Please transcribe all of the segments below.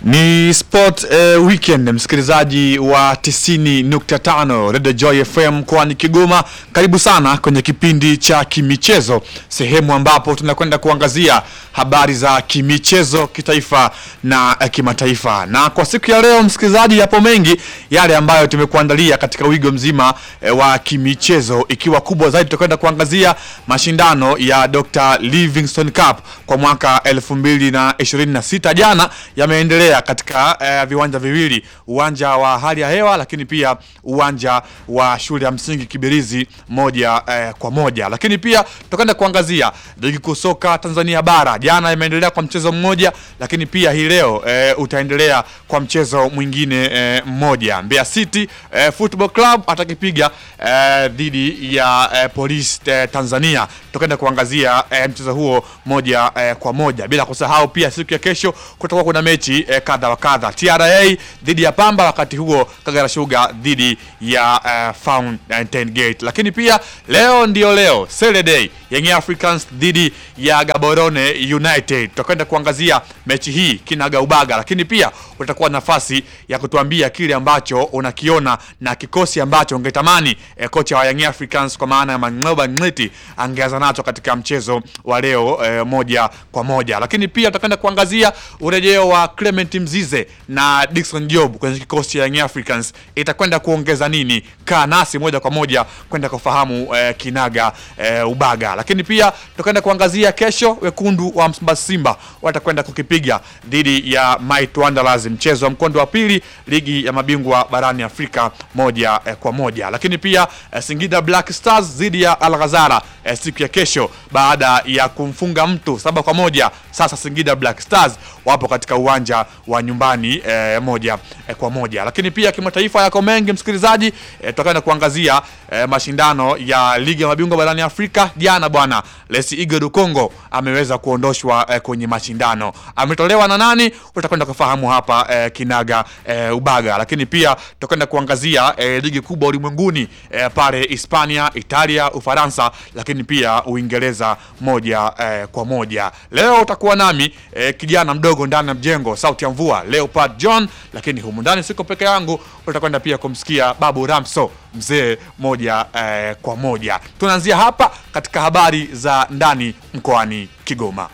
Ni Sport eh, Weekend, msikilizaji wa 90.5 Radio Joy FM mkoani Kigoma, karibu sana kwenye kipindi cha kimichezo, sehemu ambapo tunakwenda kuangazia habari za kimichezo kitaifa na eh, kimataifa. Na kwa siku ya leo, msikilizaji, yapo mengi yale ambayo tumekuandalia katika wigo mzima eh, wa kimichezo, ikiwa kubwa zaidi tutakwenda kuangazia mashindano ya Dr. Livingstone Cup kwa mwaka 2026 jana yameendelea katika eh, viwanja viwili, uwanja wa hali ya hewa, lakini pia uwanja wa shule ya msingi Kibirizi moja eh, kwa moja. Lakini pia tutakwenda kuangazia ligi kuu soka Tanzania bara, jana imeendelea kwa mchezo mmoja, lakini pia hii leo eh, utaendelea kwa mchezo mwingine eh, mmoja. Mbeya City eh, Football Club atakipiga eh, dhidi ya eh, Police eh, Tanzania. Tutakwenda kuangazia eh, mchezo huo moja eh, kwa moja, bila kusahau pia siku ya kesho kutakuwa kuna mechi eh, kadha wa kadha, TRA dhidi ya Pamba, wakati huo Kagera Sugar dhidi ya eh, Fountain Gate. Lakini pia leo ndio leo Saturday, Young Africans dhidi ya Gaborone United. Tutakwenda kuangazia mechi hii kinaga ubaga, lakini pia utakuwa nafasi ya kutuambia kile ambacho unakiona na kikosi ambacho ungetamani eh, kocha wa Young Africans kwa maana ya Mang'oba Ng'liti angeanza nacho katika mchezo wa leo eh, moja kwa moja. Lakini pia tutakwenda kuangazia urejeo wa Clement Mzize na Dickson Job kwenye kikosi cha Young Africans itakwenda kuongeza nini? Kaa nasi moja kwa moja kwenda kufahamu eh, kinaga eh, ubaga. Lakini pia tutakwenda kuangazia kesho, wekundu wa Msimbazi Simba watakwenda kukipiga dhidi ya Might Wanderers, mchezo wa mkondo wa pili ligi ya mabingwa barani Afrika moja eh, kwa moja. Lakini pia eh, Singida Black Stars dhidi ya Al Ghazala eh, siku ya kesho baada ya kumfunga mtu saba kwa moja. Sasa Singida Black Stars wapo katika uwanja wa nyumbani eh, moja eh, kwa moja. Lakini pia kimataifa yako mengi msikilizaji, eh, tutakwenda kuangazia eh, mashindano ya ligi ya mabingwa barani Afrika. Jana bwana Lesi Igwe du Congo ameweza kuondoshwa eh, kwenye mashindano. Ametolewa na nani? Utakwenda kufahamu hapa eh, kinaga eh, ubaga. Lakini pia tutakwenda kuangazia eh, ligi kubwa ulimwenguni eh, pale Hispania, Italia, Ufaransa, lakini pia Uingereza moja eh, kwa moja. Leo utakuwa nami eh, kijana mdogo ndani ya mjengo, sauti ya mvua Leopard John, lakini humu ndani siko peke yangu, utakwenda pia kumsikia Babu Ramso mzee moja eh, kwa moja. Tunaanzia hapa katika habari za ndani mkoani Kigoma.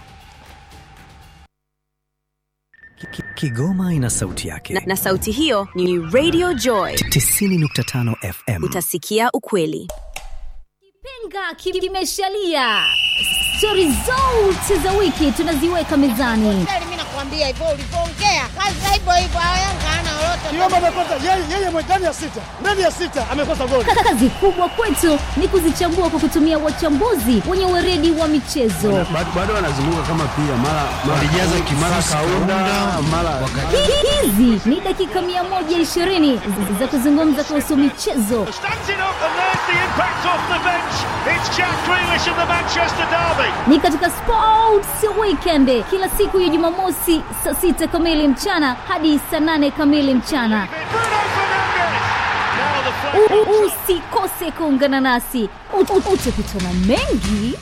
Ki- Kigoma ina sauti yake. na, na sauti hiyo ni Radio Joy. 90.5 FM. Utasikia ukweli. Kipenga ki- kimeshalia. Stori zote za wiki tunaziweka mezani. Kweli mimi nakwambia hivyo ulivyoongea, kazi hivyo hivyo. Yanga hana lolote. Kiomba amekosa yeye yeye mwe- ndani ya sita ndani ya sita amekosa goli. Kazi kubwa kwetu ni kuzichambua kwa kutumia wachambuzi wenye weredi wa michezo. bado bado wanazunguka kama pia mara walijaza mara kaunda mara Hi- Hizi ni dakika 120 za kuzungumza kuhusu michezo, Stands it up and there's the impact off the bench. It's Jack Grealish of the Manchester Derby. ni katika Sports Weekend kila siku ya Jumamosi saa sita kamili mchana hadi saa nane kamili mchana. Bruno Fernandes. Now the U- flag. u- Usikose kuungana nasi, Ut- ut- utakutana mengi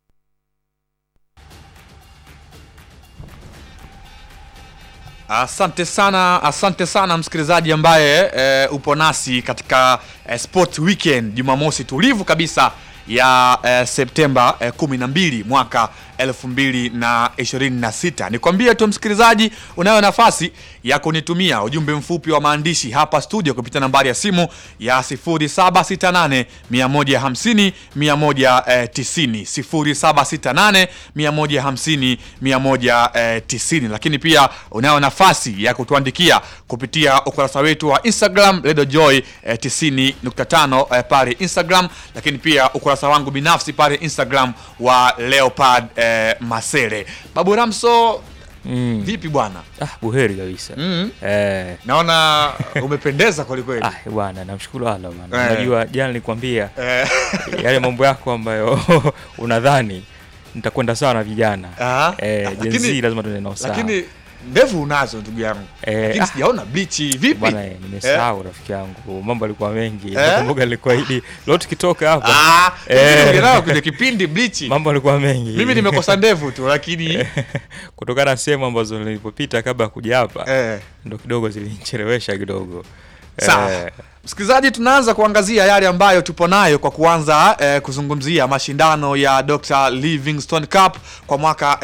Asante sana, asante sana msikilizaji ambaye e, upo nasi katika e, Sport Weekend Jumamosi tulivu kabisa ya e, Septemba e, 12 mwaka 2026. Nikwambie tu msikilizaji, unayo nafasi ya kunitumia ujumbe mfupi wa maandishi hapa studio kupitia nambari ya simu ya 0768 150 190 0768 150 190, lakini pia unayo nafasi ya kutuandikia kupitia ukurasa wetu wa Instagram Radio Joy eh, 90.5 eh, pale Instagram, lakini pia ukurasa wangu binafsi pale Instagram wa Leopard eh, Masere. Babu Ramso, vipi bwana? Ah, buheri kabisa. Mm. Eh, Naona umependeza kwelikweli. ah, bwana namshukuru Allah bwana. Eh. Unajua jana nilikwambia Eh, yale mambo yako ambayo unadhani nitakwenda sawa na vijana. ah, Eh, lakini- Gen Z lazima tuende nao sawa. lakini ndevu unazo ndugu yangu Eh, lakini ah. sijaona blichi vipi bwana eh, nimesahau rafiki yangu mambo alikuwa mengi Eh? nakumbuka nilikuahidi leo tukitoka hapa Ah, Eh. eh. nao kwenye kipindi blichi mambo alikuwa mengi mimi nimekosa ndevu tu lakini kutokana na sehemu ambazo nilipopita kabla ya kuja hapa eh. ndo kidogo zilinichelewesha kidogo Sawa. Eh, Msikilizaji, tunaanza kuangazia yale ambayo tupo nayo kwa kuanza eh, kuzungumzia mashindano ya Dr. Livingstone Cup kwa mwaka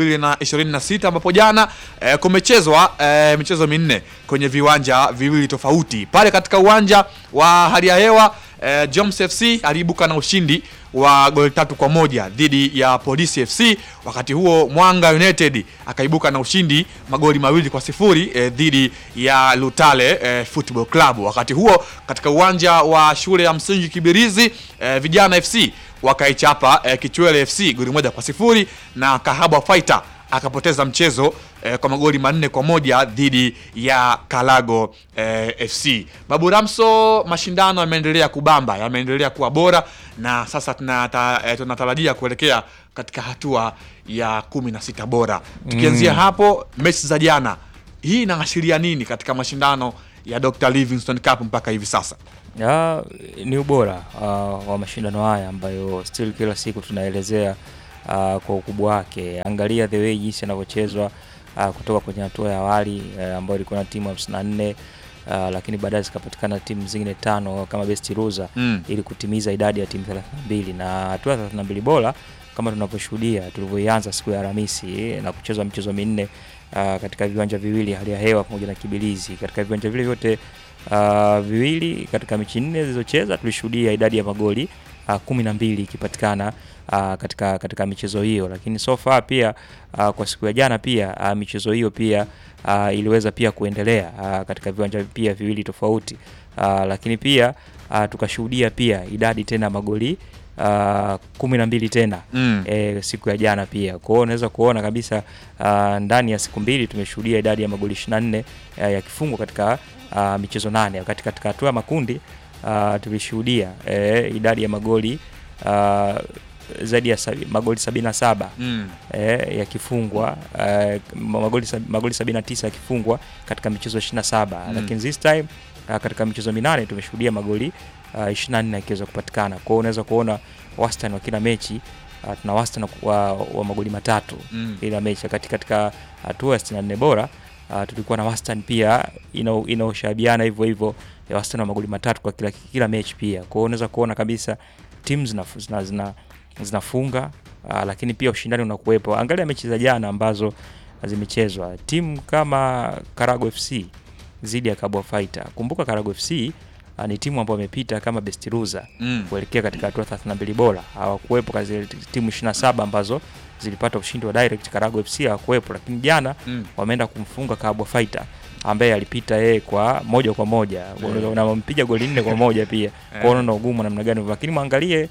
2026 ambapo jana eh, kumechezwa eh, michezo minne kwenye viwanja viwili tofauti. Pale katika uwanja wa hali ya hewa eh, Joms FC aliibuka na ushindi wa goli tatu kwa moja dhidi ya Polisi FC. Wakati huo Mwanga United akaibuka na ushindi magoli mawili kwa sifuri eh, dhidi ya Lutale eh, Football Club. Wakati huo katika uwanja wa shule ya msingi Kibirizi eh, Vijana FC wakaichapa eh, Kichwele FC goli moja kwa sifuri na Kahaba Fighter akapoteza mchezo eh, kwa magoli manne kwa moja dhidi ya Kalago eh, FC. Babu Ramso, mashindano yameendelea kubamba, yameendelea kuwa bora na sasa tunata, eh, tunatarajia kuelekea katika hatua ya kumi na sita bora. Tukianzia hapo, mechi za jana, hii inaashiria nini katika mashindano ya Dr. Livingstone Cup mpaka hivi sasa? ya, ni ubora uh, wa mashindano haya ambayo still kila siku tunaelezea uh, kwa ukubwa wake. Angalia the way jinsi yanavyochezwa uh, kutoka kwenye hatua ya awali uh, ambayo ilikuwa na timu 54 uh, lakini baadaye zikapatikana timu zingine tano kama best loser Mm. ili kutimiza idadi ya timu 32 na hatua ya 32 bora kama tunavyoshuhudia tulivyoianza siku ya Alhamisi na kuchezwa michezo minne uh, katika viwanja viwili hali ya hewa pamoja na Kibilizi. Katika viwanja vile vyote uh, viwili katika mechi nne zilizocheza tulishuhudia idadi ya magoli uh, kumi na mbili ikipatikana uh, katika katika michezo hiyo, lakini so far pia uh, kwa siku ya jana pia uh, michezo hiyo pia uh, iliweza pia kuendelea uh, katika viwanja pia viwili tofauti uh, lakini pia uh, tukashuhudia pia idadi tena magoli uh, kumi na mbili tena Mm. e, siku ya jana pia. Kwa hiyo unaweza kuona kabisa uh, ndani ya siku mbili tumeshuhudia idadi ya magoli 24 uh, yakifungwa katika uh, michezo nane, wakati katika hatua ya makundi uh, tulishuhudia eh, idadi ya magoli uh, zaidi ya sabi, magoli 77 Mm. eh, yakifungwa eh, magoli, sab- magoli 79 yakifungwa katika michezo 27 Mm. lakini this time uh, katika michezo minane tumeshuhudia magoli uh, 24 yakiweza kupatikana. Kwa hiyo unaweza kuona wastani wa kila mechi uh, tuna wastani wa, wa magoli matatu Mm. kila mechi, wakati katika hatua ya 64 bora uh, tulikuwa na wastani pia ina- inaoshabiana hivyo hivyo ya wastani wa magoli matatu kwa kila, kila mechi pia. Kwa hiyo unaweza kuona kabisa timu zinafu- zina, zina, zinafunga uh, lakini pia ushindani unakuwepo. Angalia mechi za jana ambazo zimechezwa, timu kama Karago FC dhidi ya Kabwa Fighter. Kumbuka Karago FC uh, ni timu ambayo imepita kama best loser Mm. kuelekea katika hatua 32 bora. Hawakuwepo katika zile timu 27 ambazo zilipata ushindi wa direct. Karago FC hawakuwepo, lakini jana Mm. wameenda kumfunga Kabwa Fighter ambaye alipita yeye kwa moja kwa moja Mm. na wampiga goli nne kwa moja pia kwa hiyo unaona ugumu namna gani, lakini mwangalie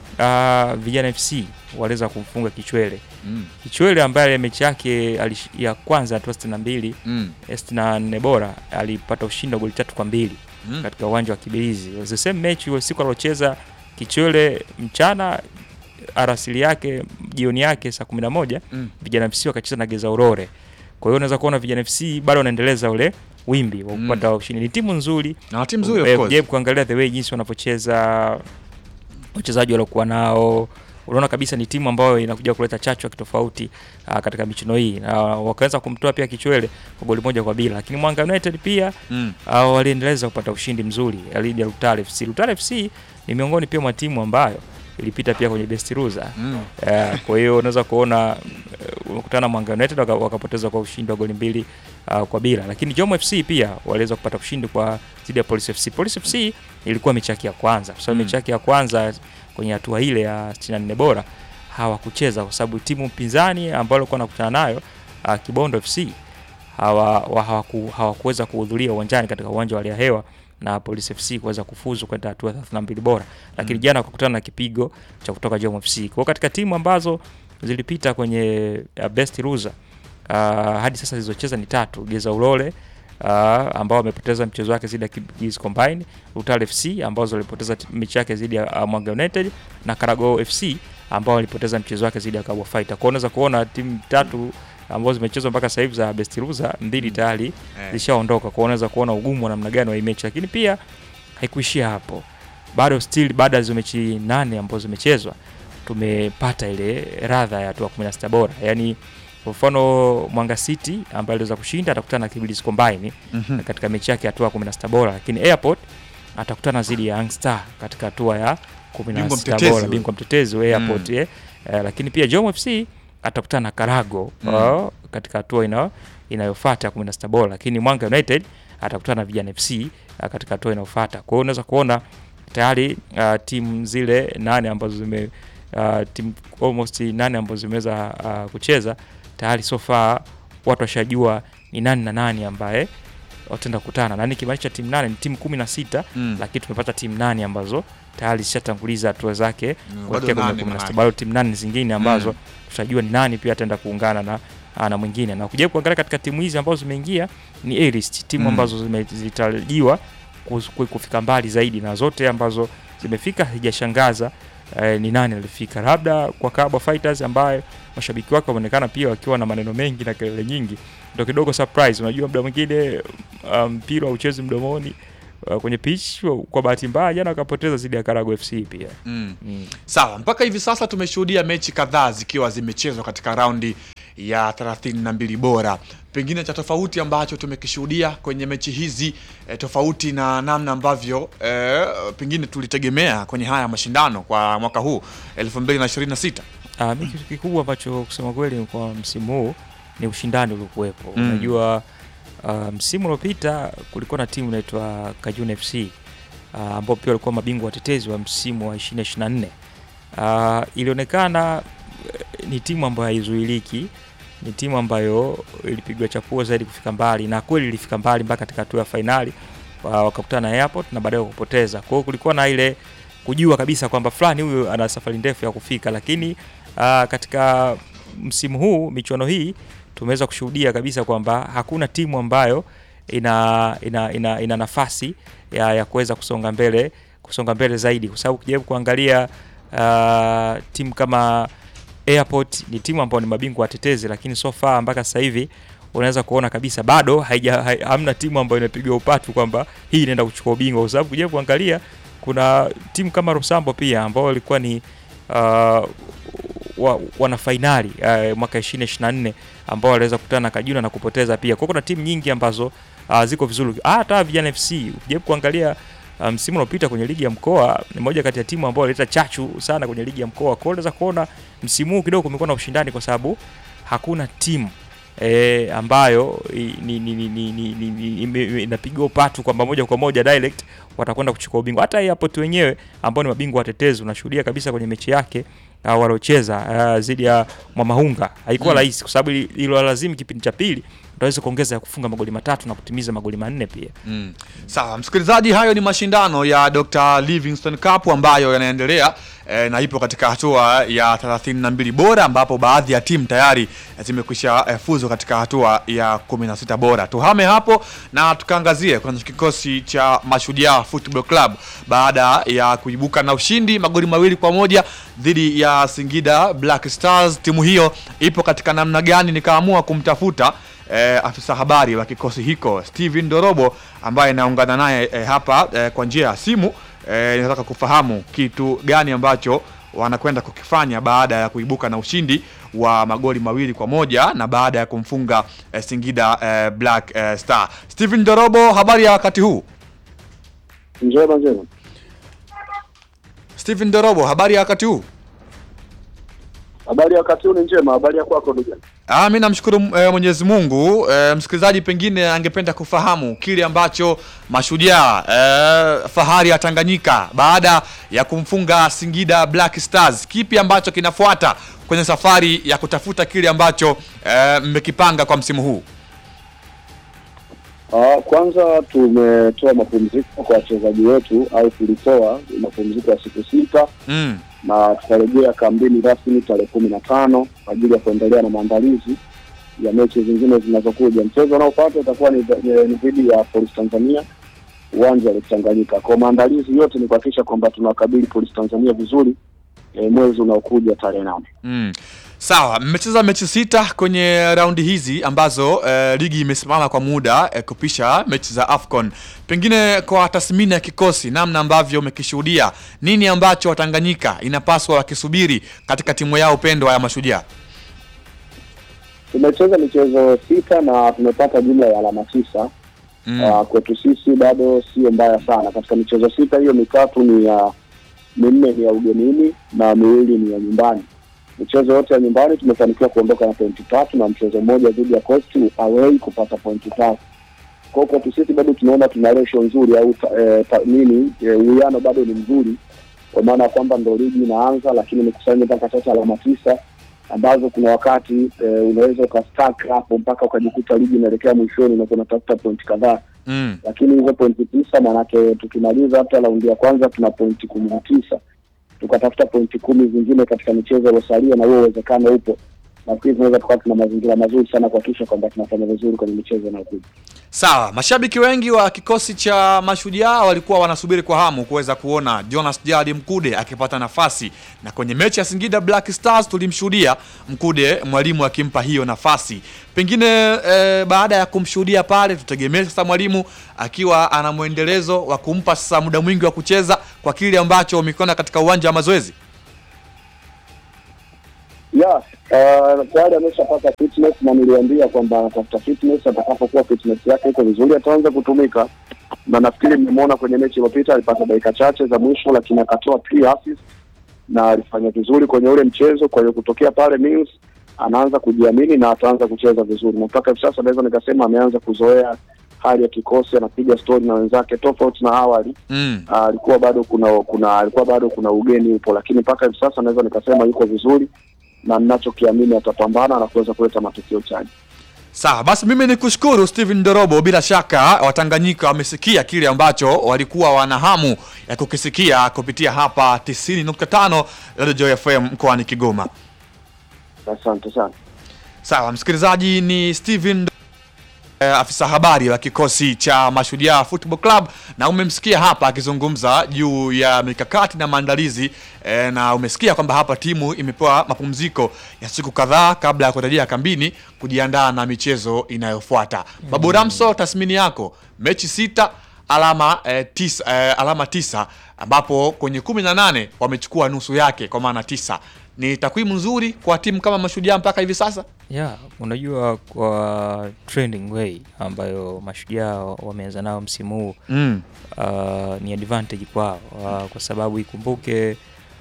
uh, Vijana FC waliweza kumfunga Kichwele Mm. Kichwele ambaye mechi yake alish- ya kwanza hatua sitini na mbili Mm. sitini na nne bora alipata ushindi wa goli tatu kwa mbili Mm. katika uwanja wa Kibirizi. It was the same match hiyo siku aliocheza Kichwele mchana arasili yake jioni yake saa 11 Mm. Vijana FC wakacheza na Geza Urore. Kwa hiyo unaweza kuona Vijana FC bado wanaendeleza ule wimbi wa Mm. kupata ushindi. Ni timu nzuri Na timu nzuri of Eh, course. jaribu kuangalia the way jinsi wanavyocheza wachezaji waliokuwa nao unaona kabisa ni timu ambayo inakuja kuleta chachu ya kitofauti uh, katika michuano hii na wakaweza kumtoa pia Kichwele kwa goli moja kwa bila, lakini Mwanga United pia Mm. uh, waliendeleza kupata ushindi mzuri dhidi ya Lutale FC. Lutale FC ni miongoni pia mwa timu ambayo ilipita pia kwenye best loser Mm. Eh, kwa hiyo unaweza kuona uh, umekutana na Mwanga United waka- wakapoteza kwa ushindi wa goli mbili uh, kwa bila, lakini Jomo FC pia waliweza kupata ushindi kwa dhidi ya Police FC. Police FC ilikuwa mechi yake ya kwanza, kwa sababu Mm. mechi yake ya kwanza kwenye hatua ile ya 64 bora hawakucheza kwa sababu timu mpinzani ambayo alikuwa anakutana nayo uh, Kibondo FC hawa, wa, hawaku, hawakuweza kuhudhuria uwanjani katika uwanja wa hali ya hewa na Police FC kuweza kufuzu kwenda hatua ya 32 bora, lakini Mm. jana wakakutana na kipigo cha kutoka Jom FC. Kwa hiyo katika timu ambazo zilipita kwenye uh, best loser uh, hadi sasa zilizocheza ni tatu, Geza Ulole uh, ambao wamepoteza mchezo wake dhidi ya Kibirizi Combine, Utale FC ambazo walipoteza t- mechi yake dhidi ya uh, Mwanga United na Karago FC ambao walipoteza mchezo wake dhidi ya Kabwa Fighter. Kwa hiyo unaweza kuona timu tatu ambazo zimechezwa mpaka sasa hivi za best loser mbili tayari Eh. zishaondoka, kwa unaweza kuona ugumu wa namna gani wa hii mechi, lakini pia haikuishia hapo, bado still baada ya hizo mechi nane ambazo zimechezwa tumepata ile radha ya hatua 16 bora, yani kwa mfano Mwanga City ambaye aliweza kushinda atakutana na Kibirizi Combine Mhm. katika mechi yake ya hatua 16 bora, lakini Airport atakutana dhidi ya Young Star katika hatua ya 16 Bingwa mtetezi bora, huyo. bingwa mtetezi wa Airport eh. Eh, lakini pia Jom FC atakutana na Karago Mm. uh, katika hatua ina, inayofuata ya 16 bora, lakini Mwanga United atakutana na Vijana FC uh, katika hatua inayofuata. Kwa hiyo unaweza kuona tayari uh, timu zile nane ambazo zime uh, timu almost nane ambazo zimeweza uh, kucheza tayari so far watu washajua ni nani na nani ambaye wataenda kukutana, na nikimaanisha timu nane ni timu kumi na sita Mm. lakini tumepata timu nane ambazo tayari zishatanguliza hatua zake Mm, kuelekea bado kwenye nane kumi na sita. manake. Bado timu nane zingine ambazo Mm. tutajua ni nani pia ataenda kuungana na ah, na mwingine, na kuja kuangalia katika timu hizi ambazo zimeingia ni A-list, timu Mm. ambazo zime- zilitarajiwa kus- ku- kufika mbali zaidi, na zote ambazo zimefika haijashangaza eh, ni nani alifika, labda kwa Kabwa Fighters ambaye mashabiki wake wameonekana pia wakiwa na maneno mengi na kelele nyingi, ndio kidogo surprise. Unajua, muda mwingine ah, mpira um, uchezi mdomoni uh, kwenye pitch. Kwa bahati mbaya jana wakapoteza dhidi ya Karago FC pia Mm. mm. Sawa, mpaka hivi sasa tumeshuhudia mechi kadhaa zikiwa zimechezwa katika raundi ya 32 bora. Pengine cha tofauti ambacho tumekishuhudia kwenye mechi hizi eh, tofauti na namna ambavyo eh, pengine tulitegemea kwenye haya mashindano kwa mwaka huu 2026. Uh, mi kitu kikubwa ambacho kusema kweli kwa msimu huu ni ushindani uliokuwepo. Mm. Unajua uh, msimu uliopita kulikuwa na timu inaitwa Kajuna FC uh, ambao pia walikuwa mabingwa watetezi wa msimu wa 2024. Uh, ilionekana eh, ni timu ambayo haizuiliki, ni timu ambayo ilipigwa chapuo zaidi kufika mbali, na kweli ilifika mbali mpaka katika hatua ya fainali uh, wakakutana na Airport na baadaye wakapoteza. Kwa hiyo kulikuwa na ile kujua kabisa kwamba fulani huyu ana safari ndefu ya kufika, lakini uh, katika msimu huu michuano hii tumeweza kushuhudia kabisa kwamba hakuna timu ambayo ina ina, ina, ina nafasi ya, ya kuweza kusonga mbele kusonga mbele zaidi, kwa sababu ukijaribu kuangalia uh, timu kama Airport ni timu ambayo ni mabingwa watetezi, lakini so far mpaka sasa hivi unaweza kuona kabisa bado haija, hai, hamna timu ambayo inapigwa upatu kwamba hii inaenda kuchukua ubingwa, kwa sababu ukijaribu kuangalia kuna timu kama Rosambo pia ambao walikuwa ni uh, wa, wana fainali uh, mwaka 2024 ambao waliweza kukutana na Kajuna na kupoteza pia. Kwa hiyo kuna timu nyingi ambazo uh, ziko vizuri. Ah, Hata Vijana FC ukijaribu kuangalia uh, msimu uliopita kwenye ligi ya mkoa ni moja kati ya timu ambayo ileta chachu sana kwenye ligi ya mkoa. Kwa hiyo unaweza kuona msimu huu kidogo kumekuwa na ushindani kwa sababu hakuna timu e, ambayo i- ni, ni, ni, ni, ni, ni, ni, ime- inapigwa upatu kwamba moja kwa moja direct watakwenda kuchukua ubingwa. Hata Airport wenyewe ambao ni mabingwa watetezi, unashuhudia kabisa kwenye mechi yake uh, waliocheza uh, dhidi ya Mwamahunga haikuwa Mm. rahisi kwa sababu ili- iliwalazimu kipindi cha pili utaweza kuongeza ya kufunga magoli matatu na kutimiza magoli manne pia. Mm. Sawa, msikilizaji, hayo ni mashindano ya Dr. Livingstone Cup ambayo yanaendelea eh, na ipo katika hatua ya 32 bora ambapo baadhi ya timu tayari zimekwisha eh, fuzu katika hatua ya 16 bora. Tuhame hapo na tukaangazie kwenye kikosi cha Mashujaa Football Club baada ya kuibuka na ushindi magoli mawili kwa moja dhidi ya Singida Black Stars. Timu hiyo ipo katika namna gani? Nikaamua kumtafuta eh, afisa habari wa kikosi hiko Steven Dorobo ambaye naungana naye eh, hapa eh, kwa njia ya simu eh, nataka kufahamu kitu gani ambacho wanakwenda kukifanya baada ya kuibuka na ushindi wa magoli mawili kwa moja na baada ya kumfunga eh, Singida eh, Black eh, Star. Steven Dorobo, habari ya wakati huu? Njema njema. Steven Dorobo, habari ya wakati huu? Habari ya wakati huu ni njema. Habari ya kwako ndugu? Ah, mi namshukuru eh, Mwenyezi Mungu. Eh, msikilizaji pengine angependa kufahamu kile ambacho Mashujaa eh, fahari ya Tanganyika baada ya kumfunga Singida Black Stars, kipi ambacho kinafuata kwenye safari ya kutafuta kile ambacho eh, mmekipanga kwa msimu huu? Ah, kwanza tumetoa mapumziko kwa wachezaji wetu au tulitoa mapumziko ya siku sita Mm. na tutarejea kambini rasmi tarehe kumi na tano kwa ajili ya kuendelea na maandalizi ya mechi zingine zinazokuja. Mchezo unaofuata utakuwa ni ni dhidi ya Police Tanzania uwanja wa Lake Tanganyika. Kwa maandalizi yote ni kuhakikisha kwamba tunawakabili Police Tanzania vizuri e, mwezi unaokuja tarehe nane. Mm. Sawa, mmecheza mechi sita kwenye raundi hizi ambazo eh, ligi imesimama kwa muda eh, kupisha mechi za AFCON. Pengine kwa tathmini ya kikosi, namna ambavyo umekishuhudia, nini ambacho Watanganyika inapaswa wakisubiri katika timu yao pendwa ya Mashujaa? Tumecheza michezo sita na tumepata jumla ya alama tisa. Mm. Uh, kwetu sisi bado sio mbaya sana. Katika michezo sita hiyo mitatu ni ya minne ni ya ugenini na miwili ni ya nyumbani. Michezo yote ya nyumbani tumefanikiwa kuondoka na pointi tatu na mchezo mmoja dhidi ya Coast away kupata pointi tatu. Kwa hiyo kwetu sisi bado tunaona tuna ratio nzuri au ta, eh, ta, nini eh, uwiano bado ni mzuri, kwa maana ya kwamba ndo ligi inaanza, lakini nikusanye mpaka sasa alama tisa ambazo kuna wakati eh, unaweza ukastack hapo mpaka ukajikuta ligi inaelekea mwishoni na unatafuta pointi kadhaa Mm. lakini hizo pointi tisa maanake tukimaliza hata raundi ya kwanza tuna pointi kumi na tisa tukatafuta pointi kumi zingine katika michezo iliyosalia na huo uwezekano upo nafikiri tunaweza tukawa tuna mazingira mazuri sana kuhakikisha kwamba tunafanya vizuri kwenye michezo inayokuja Sawa, mashabiki wengi wa kikosi cha Mashujaa walikuwa wanasubiri kwa hamu kuweza kuona Jonas Jadi Mkude akipata nafasi, na kwenye mechi ya Singida Black Stars tulimshuhudia Mkude mwalimu akimpa hiyo nafasi. Pengine eh, baada ya kumshuhudia pale, tutegemee sasa mwalimu akiwa ana mwendelezo wa kumpa sasa muda mwingi wa kucheza kwa kile ambacho umekiona katika uwanja wa mazoezi. ya uh, tayari ameshapata fitness na niliambia kwamba anatafuta fitness atakapokuwa fitness yake iko vizuri ataanza kutumika na nafikiri mmemwona kwenye mechi iliyopita alipata dakika chache za mwisho lakini akatoa three assists na alifanya vizuri kwenye ule mchezo kwa hiyo kutokea pale Mills anaanza kujiamini na ataanza kucheza vizuri na mpaka hivi sasa naweza nikasema ameanza kuzoea hali ya kikosi anapiga stori na wenzake tofauti na awali Mm. Ah, alikuwa bado kuna kuna alikuwa bado kuna ugeni upo, lakini mpaka hivi sasa naweza nikasema yuko vizuri na ninachokiamini atapambana na kuweza kuleta matokeo chanya. Sawa, basi mimi ni kushukuru Steven Dorobo. Bila shaka Watanganyika wamesikia kile ambacho walikuwa wana hamu ya kukisikia kupitia hapa 90.5 Radio Joy FM mkoani Kigoma. Asante sana. Sawa, msikilizaji, ni Steven eh, afisa habari wa kikosi cha Mashujaa Football Club, na umemsikia hapa akizungumza juu ya mikakati na maandalizi eh, na umesikia kwamba hapa timu imepewa mapumziko ya siku kadhaa kabla ya kurejea kambini kujiandaa na michezo inayofuata. Babu Ramso, tathmini yako, mechi sita alama eh, tisa, eh, alama tisa ambapo kwenye kumi na nane wamechukua nusu yake kwa maana tisa. Ni takwimu nzuri kwa timu kama Mashujaa mpaka hivi sasa. Yeah, unajua kwa trending way ambayo mashujaa wameanza nao msimu huu Mm. uh, ni advantage kwao uh, kwa sababu ikumbuke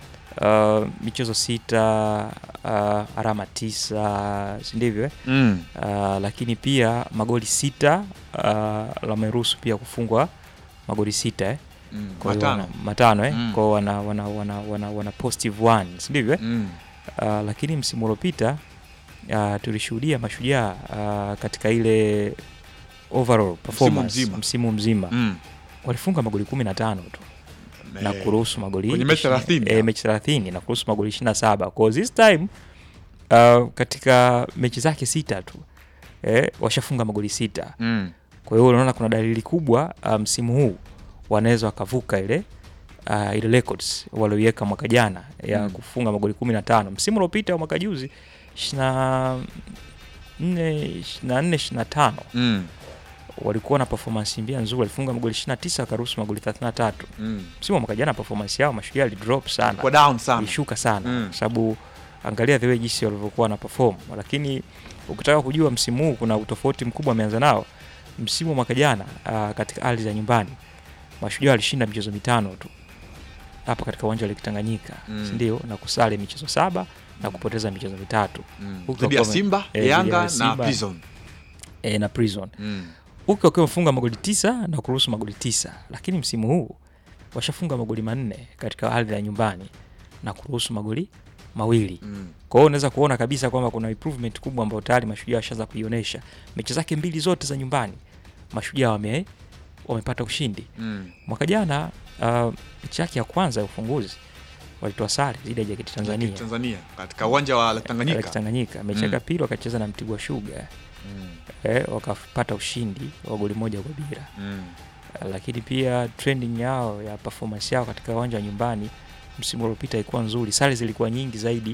uh, michezo sita uh, alama tisa si ndivyo eh? Mm. uh, lakini pia magoli sita uh, wameruhusu pia kufungwa magoli sita eh? Mm. Kwa hiyo Matano. wana- matano eh? Mm. kwao wana, wana, wana, wana, wana positive one si ndivyo eh? Mm. uh, lakini msimu uliopita uh, tulishuhudia mashujaa uh, katika ile overall performance mzima. msimu mzima Mm. walifunga magoli kumi na tano tu na Eh, kuruhusu magoli kwenye mechi 20 30. eh, mechi 30 na kuruhusu magoli 27 kwa this time uh, katika mechi zake sita tu eh, washafunga magoli sita Mm. kwa hiyo unaona kuna dalili kubwa uh, msimu huu wanaweza wakavuka ile uh, ile records walioiweka mwaka jana ya Mm. kufunga magoli 15 msimu uliopita wa mwaka juzi 24 24 25 Mm. walikuwa na performance mbia nzuri walifunga magoli 29 wakaruhusu magoli 33 Mm. msimu wa mwaka jana performance yao mashujaa ilidrop sana Kwa down sana. ilishuka sana Mm. kwa sababu angalia the way jinsi walivyokuwa na perform lakini ukitaka kujua msimu huu kuna utofauti mkubwa ameanza nao msimu wa mwaka jana uh, katika ardhi za nyumbani mashujaa walishinda michezo mitano tu hapa katika uwanja wa Lake Tanganyika Mm. si ndio na kusale michezo saba na kupoteza michezo mitatu Mm. Huku Dhidi ya wakiwa wame- Simba, eh, dhidi ya Yanga na Simba, Prison. eh, na prison Mm. huku wakiwa wamefunga magoli tisa na kuruhusu magoli tisa lakini msimu huu washafunga magoli manne katika ardhi ya nyumbani na kuruhusu magoli mawili Mm. kwa hiyo unaweza kuona kabisa kwamba kuna improvement kubwa ambayo tayari mashujaa washaanza kuionyesha mechi zake mbili zote za nyumbani mashujaa wame wamepata ushindi Mm. mwaka jana uh, mechi yake ya kwanza ya ufunguzi walitoa sare dhidi ya jaketi tanzania Tanzania katika uwanja wa Lake Lake Tanganyika. Tanganyika mechi Mm. yake ya pili wakacheza na mtibwa shuga Mm. eh, wakapata ushindi wa goli moja kwa bila Mm. Uh, lakini pia trending yao ya performance yao katika uwanja wa nyumbani msimu uliopita ilikuwa nzuri, sare zilikuwa nyingi zaidi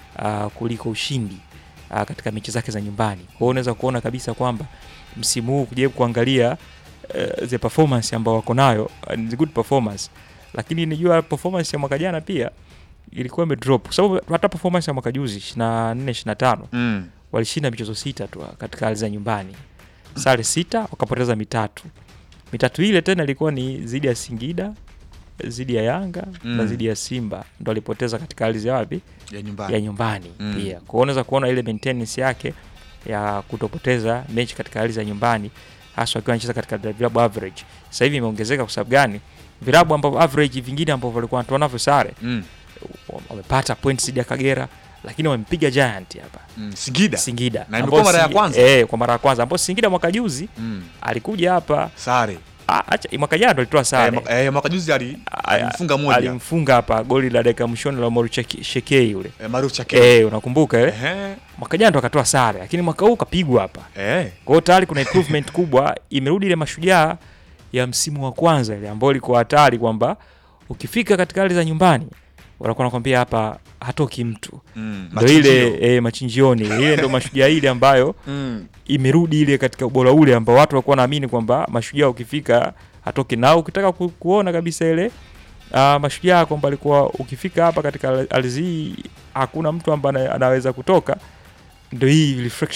uh, kuliko ushindi uh, katika mechi zake za nyumbani. Kwa hiyo unaweza kuona kabisa kwamba msimu huu kujaribu kuangalia uh, the performance ambao wako nayo uh, ni good performance, lakini nijua performance ya mwaka jana pia ilikuwa imedrop kwa sababu hata performance ya mwaka juzi 24 25 Mm. walishinda michezo sita tu katika hali za nyumbani, sare sita, wakapoteza mitatu. Mitatu ile tena ilikuwa ni dhidi ya Singida, dhidi ya Yanga Mm. na dhidi ya Simba, ndo alipoteza katika hali za wapi Ya nyumbani. ya nyumbani Mm. pia. Kwa hiyo unaweza kuona ile maintenance yake ya kutopoteza mechi katika hali za nyumbani, hasa akiwa anacheza katika vilabu average. Sasa hivi imeongezeka kwa sababu gani? Vilabu ambavyo average vingine ambavyo walikuwa wanatoa navyo sare Mm. wamepata points dhidi ya Kagera, lakini wamempiga Giant hapa Mm. Singida. Singida Na ambao imekuwa mara ya Singi- kwanza. eh, kwa mara ya kwanza ambao Singida mwaka juzi Mm. alikuja hapa Sare. Ah, acha mwaka jana ndo alitoa Eh, sare mwaka- eh, mwaka juzi ali- alimfunga moja. alimfunga hapa goli la dakika mwishoni la Moru Cheke- Shekei yule Eh, Maruf Chake. eh, unakumbuka eh? Ehe. mwaka jana ndo akatoa sare, lakini mwaka huu kapigwa hapa. Eh. Kwa hiyo tayari kuna improvement kubwa, imerudi ile mashujaa ya msimu wa kwanza ile ambayo ilikuwa hatari kwamba ukifika katika hali za nyumbani wanakuwa nakwambia hapa hatoki mtu Mm. ndo ile Machinjio. e, machinjioni ile ndo mashujaa ile ambayo Mm. imerudi ile katika ubora ule ambao watu walikuwa wanaamini kwamba mashujaa ukifika hatoki na ukitaka ku, kuona kabisa ile uh, mashujaa kwamba alikuwa ukifika hapa katika ardhi hii hakuna mtu ambaye ana- anaweza kutoka ndo hii reflection